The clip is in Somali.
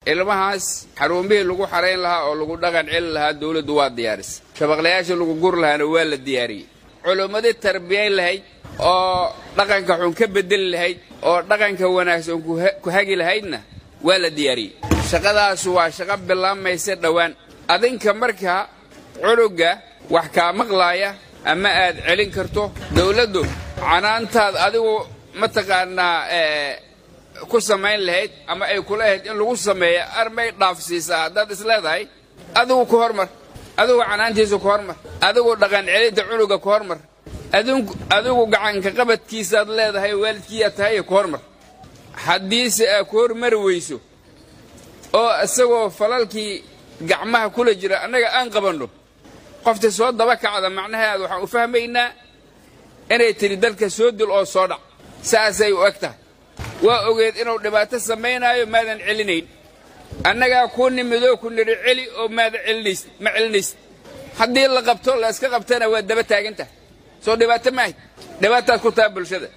ilmahaas xaruumihii lagu xarayn lahaa oo lagu dhaqan celi lahaa dawladdu waa diyaarisay shabaqlayaasha lagu gur lahaana waa la diyaariyey culummadii tarbiyayn lahayd oo dhaqanka xun ka bedeli lahayd oo dhaqanka wanaagsan ku hagi lahaydna waa la diyaariyey shaqadaasu waa shaqo bilaamaysa dhowaan adinka markaa cunugga wax kaa maqlaaya ama aad celin karto dawladdu canaantaad adigu mataqaanaa ku samayn lahayd ama ay kula ahayd in lagu sameeya armay dhaafsiisaa haddaad isleedahay adigu ku hormar adigu canaantiisa ku hormar adigu dhaqan celinta cunugga ku hormar adigu gacanka qabadkiisaad leedahay waalidkiiyaa tahay ku hormar haddiise aa ku hormari weyso oo isagoo falalkii gacmaha kula jira annaga aan qabanno qofta soo daba kacda macnaheeda waxaan u fahmaynaa inay tidhi dalka soo dil oo soo dhac saasay u eg tahay waa ogeed inuu dhibaato samaynaayo maadan celinayn annagaa kuu nimidoo ku nidhi celi oo maada celinays ma celinaysid haddii la qabto la iska qabtana waa daba taagan tahay soo dhibaato maahayd dhibaataad ku taha bulshada